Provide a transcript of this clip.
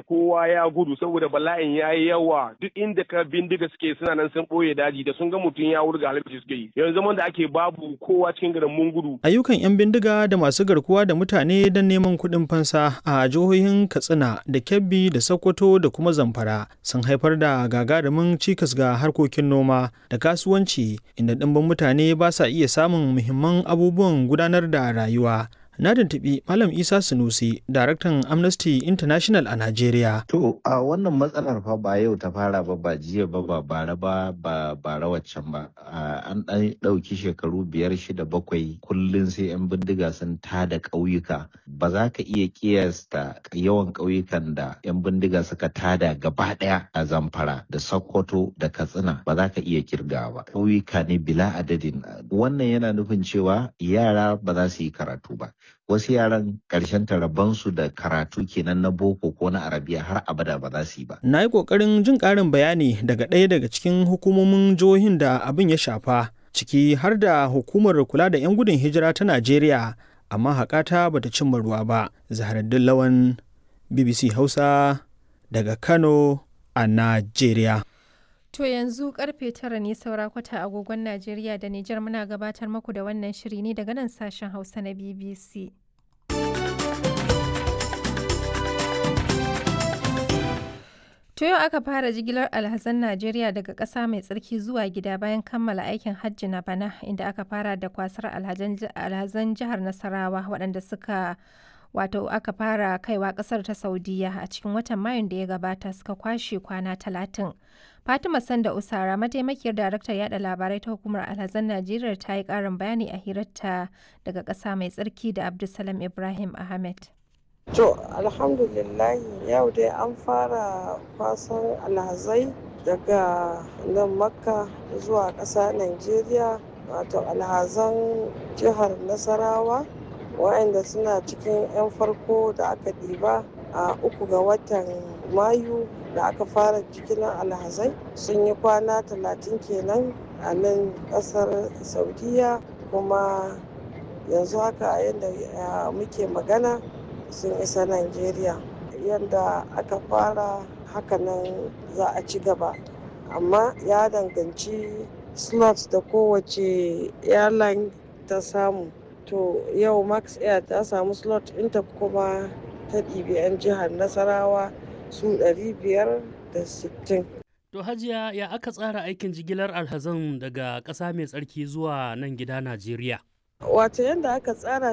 kowa ya gudu saboda bala'in ya yi yawa duk inda ka bindiga suke suna nan sun ɓoye daji da sun ga mutum ya wurga halittu suke yi yanzu zaman da ake babu kowa cikin garin mun gudu. Ayyukan 'yan bindiga da masu garkuwa da mutane don neman kuɗin fansa a jihohin Katsina da Kebbi da Sokoto da kuma Zamfara sun haifar da gagarumin cikas ga harkokin noma da kasuwanci inda ɗimbin mutane ba sa iya samun muhimman abubuwan gudanar da rayuwa. Na tuntuɓi Malam Isa Sunusi, daraktan Amnesty International a Najeriya. To, a wannan matsalar fa ba yau ta fara ba ba jiya ba ba bara ba ba bara waccan ba. An ɗan ɗauki shekaru biyar shida bakwai kullum sai 'yan bindiga sun tada ƙauyuka. Ba za ka iya ƙiyasta yawan ƙauyukan da 'yan bindiga suka tada gaba ɗaya a Zamfara da Sokoto da Katsina ba za ka iya kirgawa ba. Ƙauyuka ne bila adadin. Wannan yana nufin cewa yara ba za su yi karatu ba. wasu yaran ƙarshen tarabansu da karatu kenan na boko ko na arabiya har abada ba za su yi ba. Na yi ƙoƙarin jin ƙarin bayani daga ɗaya daga cikin hukumomin jihohin da abin ya shafa ciki har da hukumar kula da 'yan gudun hijira ta Najeriya amma haƙata bata cimma ruwa ba. Zaharaddin Lawan BBC Hausa daga Kano a Najeriya. To yanzu karfe tara ne saura kwata agogon Najeriya da Nijar muna gabatar muku da wannan shiri ne daga nan sashen Hausa na BBC. To yau aka fara jigilar alhazan Najeriya daga ƙasa mai tsarki zuwa gida bayan kammala aikin hajji na bana inda aka fara da kwasar alhazan jihar Nasarawa waɗanda suka wato aka fara kaiwa kasar ta saudiya a cikin watan mayun da ya gabata suka kwashe kwana talatin fatima sanda usara mataimakiyar daraktar yada labarai ta hukumar alhazan najeriya ta yi karin bayani a hirarta daga ƙasa mai tsarki da abdulsalam ibrahim ahmed to alhamdulillah yau dai an fara kwasan alhazai daga nan makka zuwa ƙasa najeriya wato alhazan jihar nasarawa waɗanda suna cikin 'yan farko da aka ɗiba a uku ga watan mayu da aka fara jigilar alhazai sun yi kwana talatin kenan a nan ƙasar saudiya kuma yanzu haka yadda muke magana sun isa nigeria yadda aka fara hakanan za a ci gaba amma ya danganci slots da kowace airline ta samu to yau max air ta samu slot ɗinta kuma ta ɗibi 'yan jihar nasarawa su 560 to hajiya ya aka tsara aikin jigilar alhazan daga ƙasa mai tsarki zuwa nan gida najeriya wato yadda aka tsara